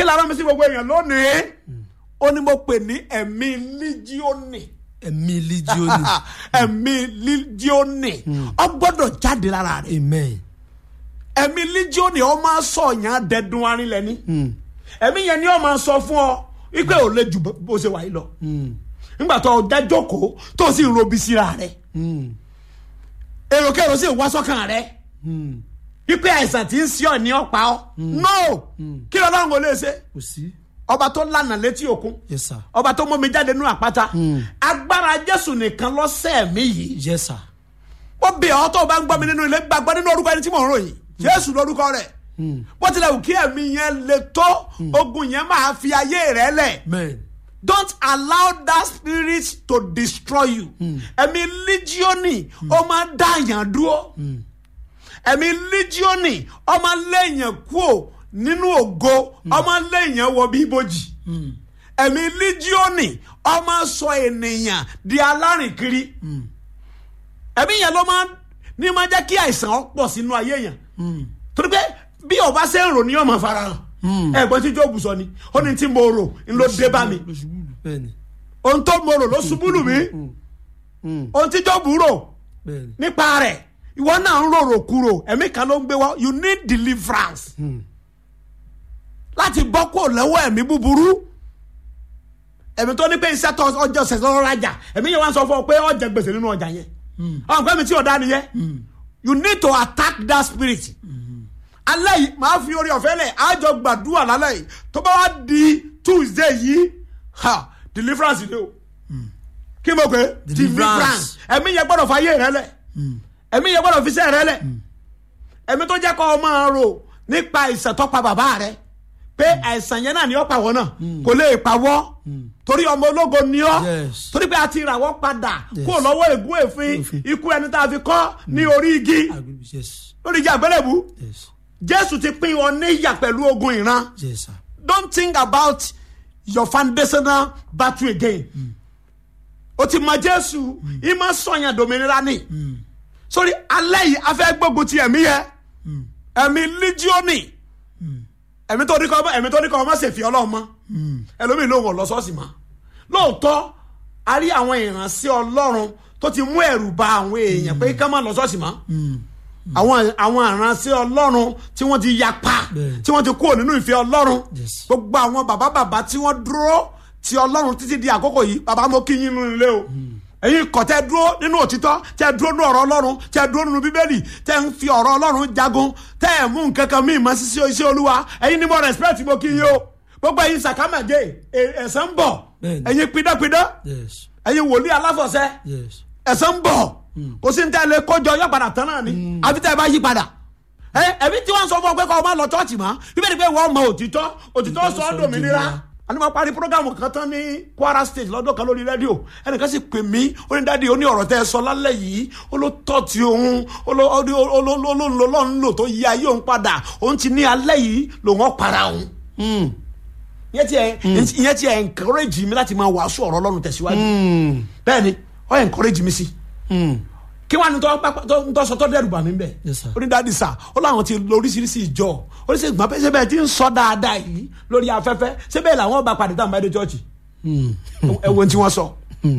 lára mi sí gbogbo èèyàn lónìí ó ní mo pè ní ẹ̀mí líjíọ́nì ẹ̀mí líjíọ́nì ẹ̀mí líjíọ́nì ó gbọ́dọ̀ jáde lára rẹ̀ amen ẹ̀mí líjíọ́nì ó máa sọ yàn dẹ́dun arinlẹ̀ ni ẹ̀mí yẹn ni ó máa sọ fún ọ wípé ò lè ju bó ṣe wà yìí lọ nígbà tó o dá jókòó tó o sì ń robi síra rẹ̀ èròkèrò sì wá sọ́kàn rẹ̀ wípé àìsàn tí ń sí ọ ní ọ̀pá ọ no kí lọ́lọ́run ò lè ṣe kò sí ọba tó lànà létí òkun yes sir ọba tó mọ́mi jáde nínú àpáta agbára jésù nìkan lọ́sẹ̀ mi yìí yes sir ó bẹ̀ ọ́ tó o bá ń gbọ́ mi nínú ilé gbàgbọ́ nínú orúkọ ẹni tí mò ń ròyìn jésù lórúkọ rẹ̀ bó tilẹ̀ wù kí ẹ̀mí yẹn le tó ogun yẹn máa fi ayé rẹ̀ lẹ̀ amen don't allow that spirit to destroy you ẹ̀mí líjíọ́nì ó máa dá àyàn dúró ẹ̀mí líjíọ́nì ó máa léèyàn kúò nínú ògo ó máa léèyàn wọ bí ibojì ẹ̀mí líjíọ́nì ó máa sọ ènìyàn di alárìnkiri ẹ̀mí yẹn ló máa ní máa jẹ́ kí àìsàn ó pọ̀ sínú ayé yẹn torí pé bí ọba ṣe ń rò ní ọmọ farahàn ẹ̀gbọ́n tí jóòbù sọ ni ó ní tí mo rò ń ló dé bá mi lóṣùbùlù bẹ́ẹ̀ni ohun tó mo rò ló ṣubú lù mí ohun tí jóòbù rò bẹ́ẹ̀ni nípa rẹ̀ ìwọ náà ń rorò kúrò ẹ̀mí kan ló ń gbé wá you need deliverance láti bọ́ kó lọ́wọ́ ẹ̀mí búburú ẹ̀mí tó ní pé iṣẹ́ tó ọjọ́ ṣẹ̀ṣẹ̀ lọ́rọ́ rajà ẹ̀mí yẹn wá ń sọ fún ọ pé ọjà gbèsè nínú ọjà yẹn ọ̀n pẹ́ mi tí ọ̀dá nìyẹn you need to attack that spirit alẹ́ yìí màá fi orí ọ̀fẹ́ lẹ̀ àjọ gbàdúrà lálẹ́ yìí tó bá wá di tuesday yìí ha deliverance ni o kí mo pè é Deliverance. ẹ̀mí yẹn gbọ́dọ̀ fàyè rẹ lẹ̀ ẹ̀mí yẹn gbọ́dọ̀ fi sẹ́ rẹ lẹ̀ ẹ̀mí tó jẹ́ kó o máa rò nípa àìsàn tó pa bàbá rẹ pé àìsàn yẹn náà ni ó pa wọ́n náà kò lè pa wọ́ torí ọmọ ológo ni ọ́ Yes. torí pé a ti rà wọ́n padà Yes. kó lọ́wọ́ ègún èéfín Èéfín. ikú ẹni tá a fi kọ́ ní orí igi agree yes lórí igi àgbélébù yes jésù ti pín ọ níyà pẹ̀lú ogun ìran yes sir don't think about your foundational battle again o ti mọ jésù ìmọ̀ sọ̀yàn dòmìnira ni sórí alẹ́ yìí a fẹ́ gbógun ti ẹ̀mí yẹ ẹ̀mí líjíọ́nì ẹ̀mí tó ní kọ́ ọmọ ẹ̀mí tó ní kọ́ ọmọ ṣèfì ọlọ́run mọ́ ẹlòmíì ló ń wọ̀ lọ sọ́ọ̀sì mọ́ lóòótọ́ a rí àwọn ìránṣẹ́ ọlọ́run tó ti mú ẹ̀rù ba àwọn èèyàn pé ká má lọ sọ́ọ̀sì mọ́ àwọn àwọn ìránṣẹ́ ọlọ́run tí wọ́n ti yapa Bẹ́ẹ̀. tí wọ́n ti kúrò nínú ìfẹ́ ọlọ́run Yes. gbogbo àwọn bàbá bàbá tí wọ́n dúró ti ọlọ́run títí di àkókò yìí bàbá mo kí yín nínú ilé o ẹ̀yin kọ̀ tẹ́ dúró nínú òtítọ́ tẹ́ dúró nínú ọ̀rọ̀ ọlọ́run tẹ́ dúró nínú bíbélì tẹ́ ń fi ọ̀rọ̀ ọlọ́run jagun tẹ́ ẹ̀ mú nǹkan kan míì mọ́ sí iṣẹ́ olúwa ẹ̀yin ni mo respect mo kí yín o gbogbo ẹ̀yin sàkámàjẹ́ ẹ̀sán ń bọ̀ Bẹ́ẹ̀ni. ẹ̀yin pidánpidán yes ẹ̀yin wòlíì aláfọ̀ṣẹ́ yes ẹ̀sán ń bọ̀ kò sí ní tẹ́lẹ̀ kójọ yọ padà tán náà ni àfi tẹ́ ẹ bá yí padà ẹ ẹbí tí wọ́n sọ fún ọ pé kọ́ ọ máa lọ chọ́ọ̀chì mọ́ bíbélì pé wọ́n mọ òtítọ́ òtítọ́ sọ ọ́ dòmìnira àní máa parí programu kan tán ní Kwara State lọ́dún kan lórí rédíò ẹnìkan sì pè mí ó ní dáàdi ó ní ọ̀rọ̀ tẹ́ ẹ sọ lálẹ́ yìí ó ló tọ́ ti òun ó ló ó ló ó ló ó ló ó ló ń lò tó yí ayé òun padà òun ti ní alẹ́ yìí lòun ọ̀ para òun ìyẹn ti ẹ ìyẹn ti ẹ encourage mi láti máa wàásù ọ̀rọ̀ Ọlọ́run tẹ̀síwájú bẹ́ẹ̀ ni ọ encourage mi sí kí wàá ní tọ́ sọ tọ́ dẹ́rù bà mí bẹ́ẹ̀ Yes, sir. ó ní dáàdi sà ó láwọn ti lo oríṣiríṣi ìjọ oríṣiríṣi ìgbà pé ṣé bẹ́ẹ̀ ti ń sọ dáadáa yìí lórí afẹ́fẹ́ ṣé bẹ́ẹ̀ làwọn bá padà táwọn bá dé chọ́ọ̀chì ẹ wo ohun tí wọ́n sọ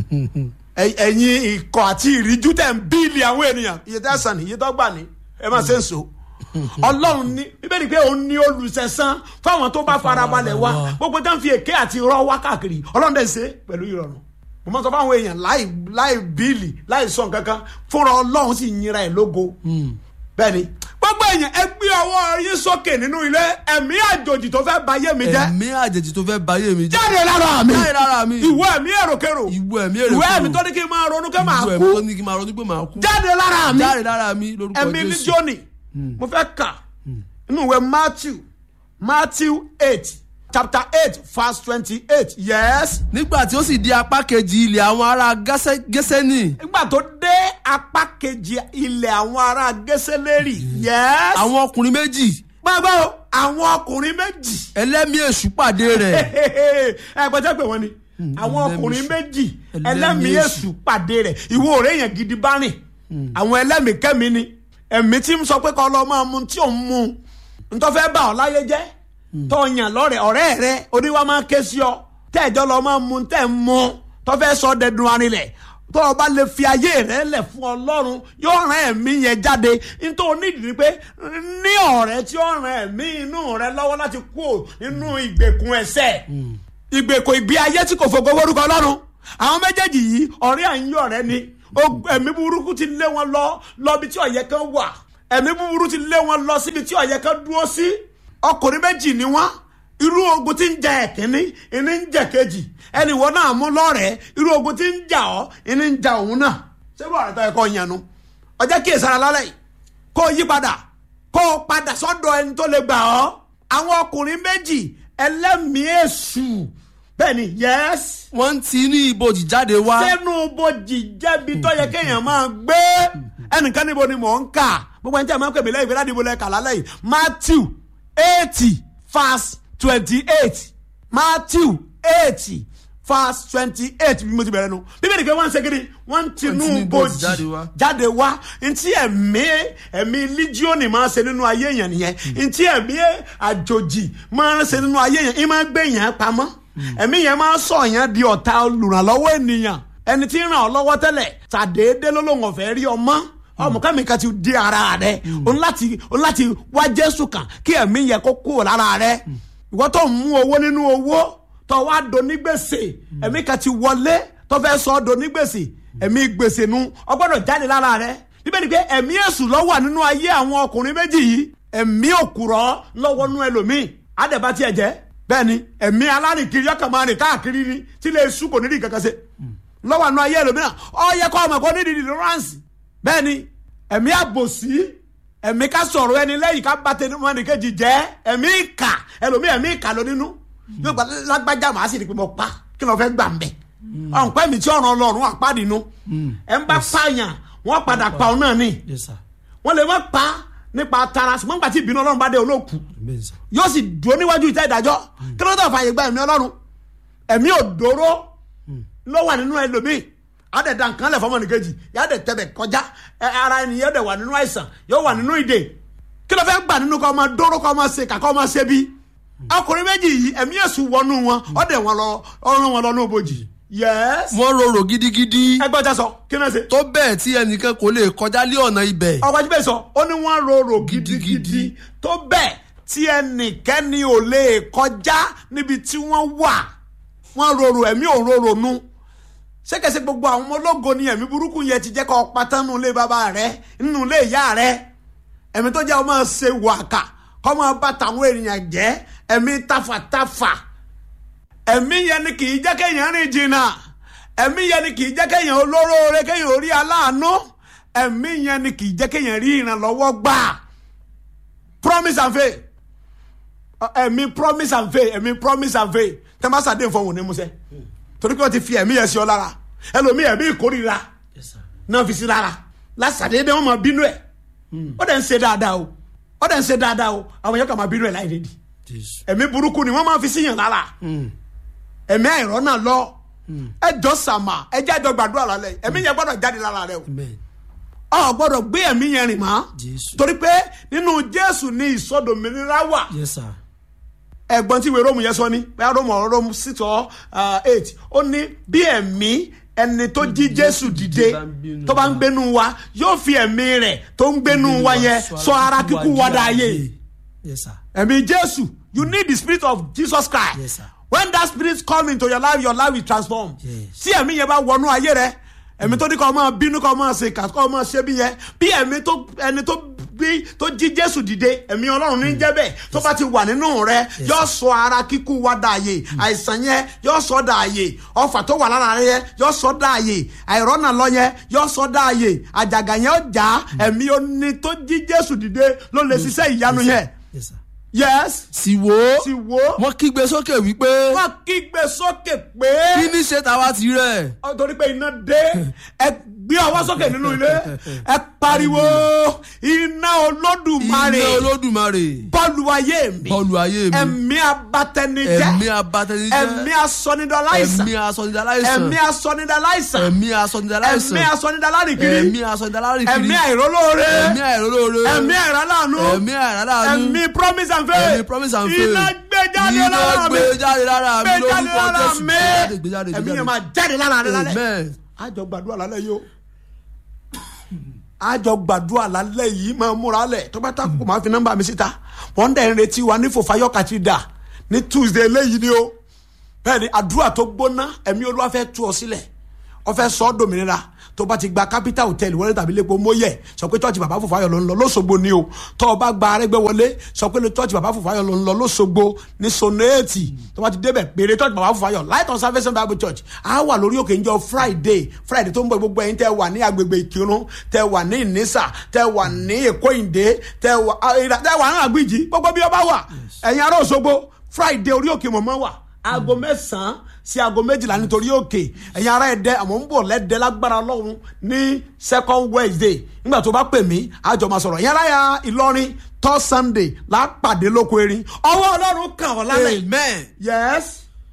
Ẹ- ẹ̀yin ikọ̀ àti ìríjú tẹ̀ ń bíìlì àwọn ènìyàn iye tẹ́ sàn ní iye tó gbà ní ẹ máa ṣe ń so ọlọ́run ní bíbélì pé òun ní olùsẹ̀sán fáwọn tó bá farabalẹ̀ wá gbogbo tó ń fi èké àti irọ́ wá káàkiri ọlọ́run dẹ̀ ṣe pẹ̀lú ìrọ̀rùn mo máa sọ fáwọn èèyàn láì láì bíìlì láì sọ nǹkan kan fúnra ọlọ́run sì yinra ẹ̀ lógo bẹ́ẹ̀ ni gbogbo èèyàn ẹ gbé ọwọ́ yín sókè nínú ilé ẹ̀mí àjòjì tó fẹ́ ba ayé mi jẹ́ ẹ̀mí àjèjì tó fẹ́ báyé mi jẹ́ jáde lára mi jáde lára mi ìwọ ẹ̀mí èròkèrò ìwọ ẹ̀mí èrè ìwọ ẹ̀mí tó ní kí n máa ronú kí n máa ìwọ ẹ̀mí kú tó ní kí n máa ronú pé màá kú jáde lára mi jáde lára mi lórúkọ ẹ̀mí ní Jésù jóni mo fẹ́ kà inú ìwé Matthew Matthew eight chapter eight verse twenty-eight yes. nígbà tí ó sì di apá kejì ilẹ̀ àwọn ará Gẹ́sẹ́- Gẹ́sẹ́nì nígbà tó dé apá kejì ilẹ̀ àwọn ará gẹ́sẹ́lérì yes. àwọn ọkùnrin méjì gbàgbọ́ o, àwọn ọkùnrin méjì ẹlẹ́mìí èṣù pàdé rẹ̀ ẹ gbọ́dọ̀ pé wọ́n ni àwọn ẹlẹ́mìí ọkùnrin èṣù. méjì Ẹlẹ́mìí ẹlẹ́mìí èṣù. èṣù pàdé rẹ̀ ìwọ ọ̀rẹ́ yẹn gidi bá rìn àwọn ẹlẹ́mìí kẹ́mi ni ẹ̀mí tí ń sọ pé kọ́ lọ́ọ́ máa mu tí ò ń mu ntọ́fẹ́ bá ọ láyé jẹ́ tó yàn lọ́rẹ̀ ọ̀rẹ́ rẹ oníwà máa ké sí ọ tẹ́ẹ̀jọ́ lọ máa mu tẹ́ ń mu tó fẹ́ sọ dẹdun arinlẹ̀ tó o bá lè fi ayé rẹ lẹ̀ fún ọlọ́run yóò rán ẹ̀mí yẹn jáde nítorí onídìí ni pé ní ọ̀rẹ́ tí ó rán ẹ̀mí inú rẹ lọ́wọ́ láti kú nínú ìgbèkùn ẹ̀ṣẹ̀ ìgbèkùn ìgbé ayé tí kò fògo forúkọ ọlọ́run àwọn méjèèjì yìí ọ̀rẹ́ àyín ọ̀rẹ́ ni O- ẹ̀mí burúkú ti lé wọn lọ lọ bí tí ọ̀yẹ́ kan wà ẹ̀mí búburú ti lé wọn lọ síbi tí ọ̀yẹ́ kan dúró sí ọkùnrin méjì ni wọ́n irú ogun tí ń jà ẹ̀kíní ìní ń jà kejì ẹnì wọ́n náà mú lọ́rẹ̀ẹ́ irú ogun tí ń jà ọ́ ìní ń jà òun náà ṣé bó ọ̀rẹ́ tó yẹ kó yànnú ọjọ́ kí èsàrà lálẹ́ yìí kó o yí padà kó o padà sọ́dọ̀ ẹni tó lè gbà ọ́ àwọn ọkùnrin méjì ẹlẹ́mìí èṣù bẹ́ẹ̀ ni yẹ́s wọ́n ń ti ní ibojì jáde wá. sẹ́nu bojì jẹ́bi tó yẹ kéèyàn máa gbé ẹnìkan níbo ni mò ń kà gbogbo ẹni tí a máa ń pè mí lẹ́yìn ìfẹ́lá ìdìbò lẹ́ka lálẹ́ yìí Matthew eighty verse twenty eight Matthew eighty verse twenty eight bí mo ti bẹ̀rẹ̀ nu bíbélì pé wọ́n ń ṣe kiri wọ́n ń tinú tinú bojì bojì jáde wá. jáde wá ntí ẹ̀mí ẹ̀mí líjíọ̀nì máa ṣe nínú ayé èèyàn nìyẹn ntí ẹ̀mí àjòjì máa ṣe nínú ayé èèyàn ìmáa gbé èèyàn pamọ́ ẹ̀mí yẹn máa sọ èèyàn di ọ̀tá olùrànlọ́wọ́ ènìyàn ẹni tí ń ràn ọ́ lọ́wọ́ tẹ́lẹ̀ tàdéédé lólóhùn ọ̀fẹ́ rí ọmọ ọmọ kẹ́mi kan ti di ara rẹ o ní láti o ní láti wá Jésù kan kí ẹ̀mí yẹn kó kúrò lára rẹ ìwọ tó ń mú owó nínú owó tó wá donígbèsè ẹ̀mí kan ti wọlé tó fẹ́ sọ ọ́ donígbèsè ẹ̀mí gbèsè nu ó gbọ́dọ̀ jáde lára rẹ bíbélì pé ẹ̀mí èṣù ló wà nínú ayé àwọn ọkùnrin méjì yìí ẹ̀mí òkùrọ̀ lọ́wọ́ nú ẹlòmíì àdẹ̀bá tiẹ̀ jẹ́ bẹ́ẹ̀ ni ẹ̀mí alárìnkiri yọkàn máa rìn káàkiri ni tí lè sùn kò ní rí kankan ṣe lọ́wọ́ nú ayé ẹlòmíràn ó yẹ kó ọmọ kó ní ìdí deliverance bẹ́ẹ̀ ni ẹ̀mí àbòsí ẹ̀mí ká sọ̀rọ̀ ẹni lẹ́yìn ká bá tẹnu mọ́ni kejì jẹ́ ẹ̀mí ìkà ẹlòmí ẹ̀mí ìkà ló nínú yóò gba lágbájá màá sì rí pé mo pa kí ló fẹ́ gbà ń bẹ̀ ọ̀npẹ́ mi tí ọ̀ràn ọlọ́run àpáàdínú ẹ̀ ń bá pààyàn wọ́n padà pa ọ náà ni Yes, sir. wọ́n lè má pa nípa tara ṣùgbọ́n nígbà tí ìbínú ọlọ́run bá dé olóòkú Amen, sir. yóò sì dúró níwájú ìtẹ́ ìdájọ́ kí ló dé fàyè gba ẹ̀mí ọlọ́run ẹ̀mí òdòró ló wà nínú ẹlòmíì àdẹ̀dà nǹkan lẹ̀ fọmọ nìkejì yà á dẹ̀ tẹ̀bẹ̀ kọjá ẹ, ara ẹni yóò dẹ̀ wà nínú àìsàn yóò wà nínú ìdè kí ló fẹ́ gbà nínú kọ́ ọmọ dóró kọ́ ọmọ ṣe kàkọ́ ọmọ ṣe bí ọkùnrin méjì yìí ẹ̀mí èṣù wọnú wọn ọ̀dẹ̀ wọn lọ ọ̀run wọn lọ ní òbòjì yẹ́s wọ́n rorò gidigidi ẹgbẹ́ ọjà sọ kí náà ṣe tó bẹ́ẹ̀ tí ẹnìkan kò lè kọjá lé ọ̀nà ibẹ̀. ọkọ̀ ajíbẹ̀ sọ ó ní wọ́n rorò Gidigidi. gidigidi tó bẹ́ẹ̀ tí ẹnìkẹ́ni ò lè kọjá níbi tí wọ́n wà wọ́n rorò ẹ̀mí ò rorò nu ṣékèṣe gbogbo àwọn ọmọ ológo ni ẹ̀mí burúkú yẹn ti jẹ́ kó pátá nínú ilé bàbá rẹ nínú ilé ìyá rẹ ẹ̀mí tó jẹ́ ọmọ ṣe wàkà kọ́ máa bá tàwọn ènìyàn jẹ́ ẹ̀mí tafàtafà ẹ̀mí yẹn ni kì í jẹ́ kéèyàn rìn jìnnà ẹ̀mí yẹn ni kì í jẹ́ kéèyàn olóróore kéèyàn orí aláàánú ẹ̀mí yẹn ni kì í jẹ́ kéèyàn rí ìrànlọ́wọ́ gbà promise and faith Ọ- ẹ̀mí promise and faith ẹ̀mí promise and faith tẹ́ bá sàdé nǹkan wò ní musẹ́ torí pé wọ́n ti fi ẹ̀mí yẹn sí ọ lára ẹlòmíì ẹ̀mí ìkórìíra Yes, sir. náà fi sí lára lásàdédé wọn máa bínú ẹ̀ ó dẹ̀ ń ṣe dáadáa o ó dẹ̀ ń ṣe dáadáa o àwọn yẹn kàn máa bínú ẹ̀ láì rédi Jésù. ẹ̀mí burúkú ni wọ́n máa fi síyàn lára ẹ̀mí àìrọ́ náà lọ ẹ jọ sàmà ẹ jẹ́ àjọ gbàdúrà lálẹ́ ẹ̀mí yẹn gbọ́dọ̀ jáde lára rẹ o Amen. ọ gbọ́dọ̀ gbé ẹ̀mí yẹn rìn mọ́ Jésù. torí pé nínú Jésù ni ìsọdòmìnira wà Yes, sir. ẹ̀gbọ́n tí ìwé róòmù yẹn sọ ni bẹ́ẹ̀ róòmù ọ̀rọ̀ róòmù six or uh, eight ó ní bí ẹ̀mí ẹni tó jí Jésù dìde bá ń gbénu tó bá ń wa. gbénu wa yóò fi ẹ̀mí rẹ̀ tó ń gbénu wa yẹn sọ ara kíkú wa dáyé Yes, sir. ẹ̀mí Jésù you need the spirit of Jesus Christ Yes, sir. when that spirit come into your life your life will transform Yes. tí ẹ̀mí yẹn bá wọnú ayé rẹ ẹ̀mí tó ní kọ́ máa bínú kọ́ máa ṣe kà kọ́ máa ṣe bí yẹn bí ẹ̀mí tó ẹni tó bí tó jí Jésù dìde ẹ̀mí Ọlọ́run ní jẹ́ bẹ́ẹ̀ tó bá ti wà nínú rẹ yóò sọ ara kíkú wa dààyè àìsàn yẹn yóò sọ dààyè ọfà tó wà lára rẹ yẹn yóò sọ dààyè àìrọ́nà lọ yẹn yóò sọ dààyè àjàgà yẹn ó já ẹ̀mí oní tó jí Jésù dìde ló lè ṣiṣẹ́ ìyanu yẹn Yes, sir. yes sì wò ó ti wo wọ́n kígbe sókè wípé wọ́n kígbe sókè pé kí ní ṣe tàwa ti rẹ̀. ọ torí pé iná dé ẹ gbé ọwọ́ sókè nínú ilé ẹ pariwo iná olódùmarè iná olódùmarè bọ́ọ̀lù ayé mi bọ́ọ̀lù ayé mi ẹ̀mí abatẹnijẹ́ ẹ̀mí abatẹnijẹ́ ẹ̀mí asọnidaláìsàn ẹ̀mí asọnidaláìsàn ẹ̀mí asọnidaláìsàn ẹ̀mí asọnidaláìsàn ẹ̀mí asọnidalárìkiri ẹ̀mí asọnidaláìkiri ẹ̀mí àìrólóore ẹ̀mí àìrólóore ẹ̀mí àìrálànú ẹ̀mí àìrálànú ẹ̀mí promise and and faith ẹ̀mí promise and faith iná gbé jáde iná lára mi gbé jáde lára mi gbé jáde lórúkọ lára jésù mi gbé jáde gbé jáde gbé ẹ̀mí yẹn jáde máa jáde lára rẹ lálẹ́ amen àjọ gbàdúrà lálẹ́ yìí o àjọ gbàdúrà lálẹ́ yìí máa múra lẹ̀ tó bá takò máa fi nọ́mbà mi síta wọ́n dẹ̀ ń retí wa ní fòfayọ́ kàtìdà ní tuesday eléyìí ni o bẹ́ẹ̀ ni àdúrà tó gbóná ẹ̀mí olúwa fẹ́ tú ọ sílẹ̀ ọ fẹ́ sọ ọ́ dòmìnira tó bá ti gba capital hotel wọlé tàbí lẹ́pọ̀ mọ́yẹ̀ sọ pé church bàbá fòfayọ̀ ló ń lọ lọ́sọ̀gbọ̀ ni o tó o bá gba arẹ́gbẹ́ wọlé sọ pé church bàbá fòfayọ̀ ló ń lọ lọ́sọ̀gbọ̀ ní sonéètì tó bá ti débẹ̀ péré church bàbá fòfayọ̀ light on salvation bible church á wà lórí òkè njọ friday friday tó ń bọ̀ gbogbo ẹ̀yin tẹ́ wà ní agbègbè ìkírun tẹ́ wà ní ìnísà tẹ́ wà ní èkó ìdè tẹ́ wà tẹ́ wà ní àgbìjì gbogbo bí ọba wà ẹ̀yin ará òṣogbo friday orí òkè mọ̀mọ́ wà aago mẹ́sàn-án sí aago méjìlá nítorí òkè ẹ̀yin ará ẹ̀dẹ́ àmọ́ ń bọ̀ lẹ́dẹ́ lágbára ọlọ́run ní second wednesday nígbà tó bá pè mí àjọ máa sọ̀rọ̀ ẹ̀yin ará ya ìlọrin third sunday lápàdé lóko erin ọwọ́ ọlọ́run kàn ọ́ lálẹ́ amen yes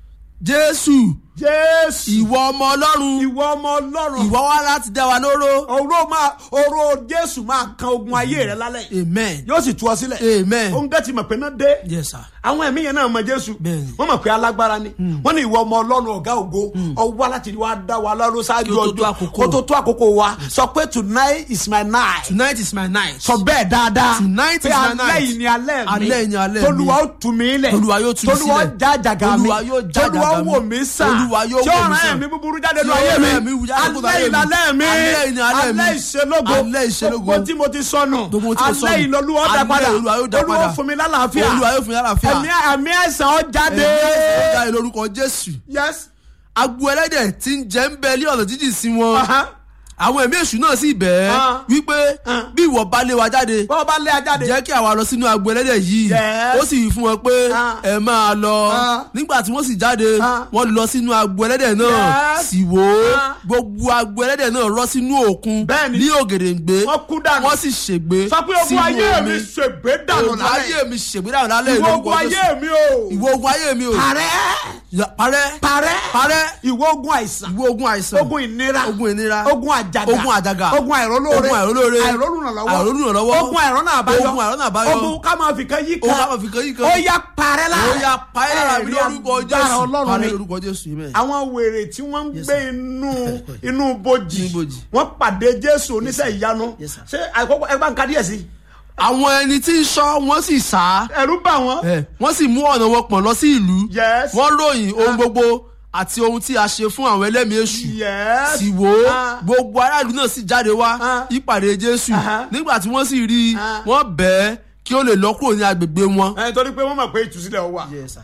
jésù jésù ìwọ ọmọ ọlọ́run ìwọ ọmọ ọlọ́run ìwọ wá láti dá wa lóró oró máa oró jésù máa kan ogun ayé rẹ lálẹ́ amen yóò sì tú ọ sílẹ̀ amen ó ń gẹ́ ti mọ̀ pé náà dé yes sir àwọn ẹ̀mí yẹn náà mọ jésù Bẹ́ẹ̀ni. wọ́n mọ̀ pé alágbára ni wọ́n ní ìwọ ọmọ ọlọ́run ọ̀gá ògo ọwọ́ láti wá dá wa lọ́rùn ṣáájú Kí ó tó tó ọjọ́ àkókò. kó tó tó àkókò wa sọ pé tonight is my night tonight is my night sọ bẹ́ẹ̀ dáadáa Tonight pé is my alẹ́ night. yìí ni alẹ́ mi Alẹ́ yìí ni alẹ́ mi. tolúwa ó tù mí lẹ̀ Olúwa yóò tú mi tolúwa ó sílẹ̀. já jàgà mi Olúwa yóò já tolúwa jàgà mi. wò mí sàn Olúwa yóò tí wò mí ọ̀ràn sàn. ẹ̀mí búburú jáde Tí nínú ayé ọ̀ràn mi ẹ̀mí búburú jáde nínú alẹ́ ayé yìí mi. lálẹ́ mi Alẹ́ yìí ni alẹ́ mi. alẹ́ ìṣelógo Alẹ́ ìṣelógo. gbogbo tí mo ti sọnù Gbogbo tí mo sọnù. alẹ́ yìí lọ́lúwa ó dá Alẹ́ padà Olúwa yóò dá olúwa padà. fún mi lálàáfíà olúwa yóò fún yàrá fíà ẹ̀mí ẹ̀mí àìsàn ó jáde ẹ̀mí ó jáde lórúkọ jésù yes agbo ẹlẹ́dẹ̀ tí ń jẹ́ ń bẹ ní ọ̀nà jíjìn sí wọn Aha. àwọn ẹ̀mí èṣù náà sì bẹ̀ ẹ́ Ah. wípé Ah. bí ìwọ bá lé wa jáde bọ́ọ̀ bá lé ajáde jẹ́ kí àwa lọ sínú agbo ẹlẹ́dẹ̀ yìí Yes. ó sì wí fún wọn pé Ah. ẹ máa lọ Ah. nígbà tí wọ́n sì jáde Ah. wọ́n lọ sínú agbo ẹlẹ́dẹ̀ náà Yes. sì wò ó Ah. gbogbo agbo ẹlẹ́dẹ̀ náà rọ́ sínú òkun Bẹ́ẹ̀ni. ní ògèdèǹgbé Wọ́n kú dànù. wọ́n sì ṣègbé sọ pé ogun sínú ayé omi. mi ṣègbè dànù ogun lálẹ́ ayé mi ṣègbé dànù lálẹ́ ìwọ lórúkọ ogun ayé Jésù. mi o ìwọ ogun ayé mi o parẹ́ Ya- parẹ́ parẹ́ parẹ́ ìwọ ogun àìsàn ìwọ ogun àìsàn ogun ìnira ogun ìnira ogun àjàgà ogun àjàgà ogun àìrólóore ogun àìrólóore àìrólùrànlọ́wọ́ àìrólùrànlọ́wọ́ ogun àìrọ́nà àbáyọ ogun àìrọ́nà àbáyọ ogun ká máa fi kan yí ogun kan ká máa fi kan yí kan. ó yá parẹ́ lára ó yá parẹ́ lára mi Ẹ̀rí lórúkọ agbára Jésù ọlọ́run parẹ́ ni lórúkọ Jésù amen. àwọn wèrè tí wọ́n ń Yes, gbé sir. inú inú bojì Inú bojì. wọ́n pàdé jésù oníṣẹ́ ìyanu Yes, sir. ṣé àkọ́kọ́ ẹ bá ń ka díẹ̀ sí i àwọn ẹni tí ń ṣọ́ wọ́n sì sá ẹ̀rú bà wọ́n ẹ̀, wọ́n sì mú ọ̀nà wọn pọ̀n lọ sí ìlú Yes. wọ́n ròyìn ohun gbogbo àti ohun tí a ṣe fún àwọn ẹlẹ́mìí èṣù Yes. sì wò ó Ah. gbogbo aráàlú náà sì jáde wá Ah. ìpàdé Jésù Aha. nígbà tí wọ́n sì rí i Ah. wọ́n bẹ̀ ẹ́ kí ó lè lọ kúrò ní agbègbè wọn. ẹ̀ torí pé wọ́n mọ̀ pé ìtúsílẹ̀ ó wà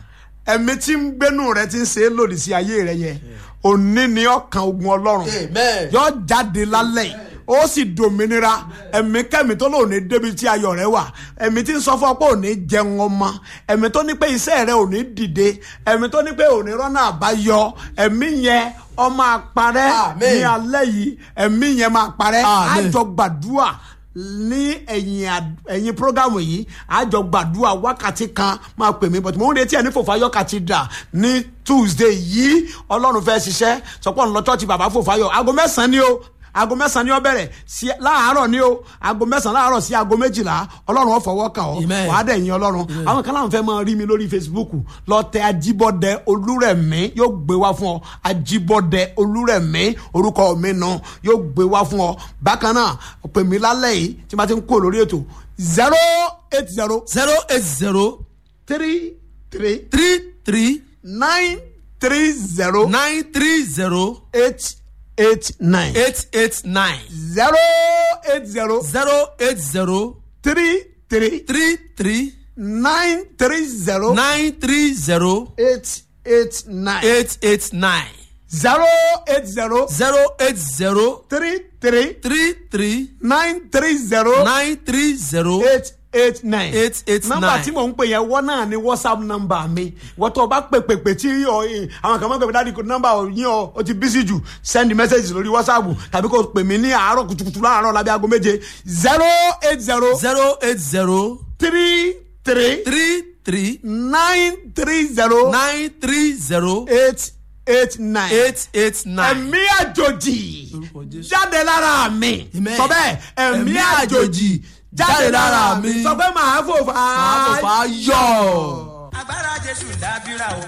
ẹ̀mí tí ń gbénú rẹ ti ń ṣe é lòdì sí ayé rẹ yẹn òní ni ọkàn ogun ọlọ́run Amen. yóò jáde lálẹ́ yìí ó sì dòmìnira ẹ̀mí kẹ́mi tó lòun ní débi tí ayọ̀ rẹ wà ẹ̀mí tí ń sọ fún ọ pé òní jẹun ọmọ ẹ̀mí tó ní pé iṣẹ́ rẹ òní dìde ẹ̀mí tó ní pé òní rọ́nà àbáyọ ẹ̀mí yẹn ó máa parẹ́ Amen. ní alẹ́ yìí ẹ̀mí yẹn máa parẹ́ Amen. àjọ gbàdúrà ní ẹ̀yìn àd- ẹ̀yìn programu yìí àjọ gbàdúrà wákàtí kan máa pè mí but mo ń retí ẹ̀ ní fòfáyọ̀ cathedral ní tuesday yìí ọlọ́run fẹ́ ṣiṣẹ́ sọpọ́ ńlọ chọ́ọ̀chì bàbá fòfáyọ̀ aago mẹ́sàn-án ni o aago mẹ́sàn-án ni ó bẹ̀rẹ̀ sí láàárọ̀ ni o aago mẹ́sàn-án láàárọ̀ sí aago méjìlá ọlọ́run ó fọwọ́ kàn ọ́ Amen. wàá dẹ̀ yìn ọlọ́run àwọn kan láwọn fẹ́ máa rí mi lórí facebook lọ tẹ ajíbọ́dẹ olúrẹ̀mí yóò gbé wá fún ọ ajíbọ́dẹ olúrẹ̀mí orúkọ mi nù yóò gbé wá fún ọ bákan náà pè mí lálẹ́ yìí tí ma ti ń kó lórí ètò zero eight zero zero eight zero three three three three nine three zero nine three zero eight eight nine eight eight nine zero eight zero zero eight zero three three three three nine three zero nine three zero eight eight nine eight eight nine zero eight zero zero eight zero three three three three nine three zero nine three zero eight eight nine. eight eight nọ́mbà nine. tí mò ń pè yẹn wọ́n náà ni whatsapp nọ́mbà mi wọ́n tó o bá pè pè pè tí ọ ẹ, àwọn kan máa ń pè pè dáàdi nọ́mbà yín ọ o ti bísí jù send message lórí whatsapp tàbí kò pè mí ní àárọ̀ kùtùkùtù láàárọ̀ lábẹ́ aago méje zero eight zero zero eight zero three three three three nine three zero nine three zero eight eight nine. eight eight nine. ẹ̀mí àjòjì Lórúkọ Jésù. jáde lára mi Amen. sọ bẹ́ẹ̀ ẹ̀mí Ẹ̀mí àjòjì jáde lára mi sọ pé màá fò fà á. màá fò fà á yọ. agbára jésù dábìrà o.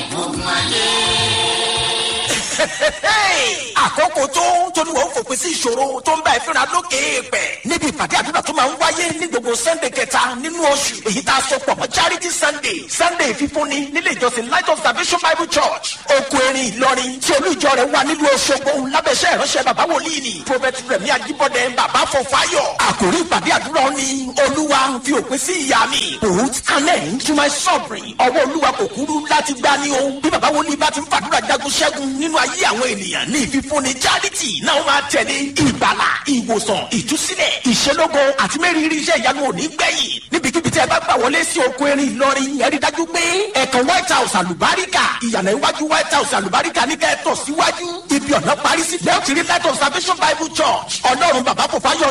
àkókò tó tóníwọ̀ ń fòpin sí ìṣòro tó ń bá ìfínra lókè èèpẹ̀ níbi ìpàdé àdúrà tó máa ń wáyé ní gbogbo sunday kẹta nínú oṣù èyí tá a sọ pọ̀ mọ́ charity sunday sunday fífúnni nílé ìjọsìn light of salvation bible church oko erin ìlọrin tí olú ìjọ rẹ̀ wà nílùú ọ̀ṣọ́gbó lábẹ́sẹ̀ ìránṣẹ́ bàbá wòlíì ni prophet rẹ̀mí ajíbọ́dẹ bàbá fọfáyọ̀ àkòrí ìpàdé àdúrà ni olúwa fi òpin sí ìyá mi put an end to my suffering ọwọ́ olúwa kò kúrú láti gbá ní o bí bàbá wòlíì bá ti ń fàdúrà jagun ṣẹ́gun nínú ayé àwọn ènìyàn ní ìfífúnni charity náà máa tẹ̀lé ìgbàlà ìwòsàn ìtúsílẹ̀ ìṣelógo àti mẹ́rìírí iṣẹ́ ìyanu òní gbẹ̀yìn níbikíbi tí ẹ bá gbà wọlé sí oko erin ìlọrin ẹ rí dájú pé ẹ̀kan white house àlùbáríkà ìyànà iwájú white house àlùbáríkà ní kẹ́ẹ̀tọ̀ síwájú ibi ọ̀nà parí sí lẹ́ọ̀tì rí light of salvation bible church ọlọ́run bàbá kò fáyọ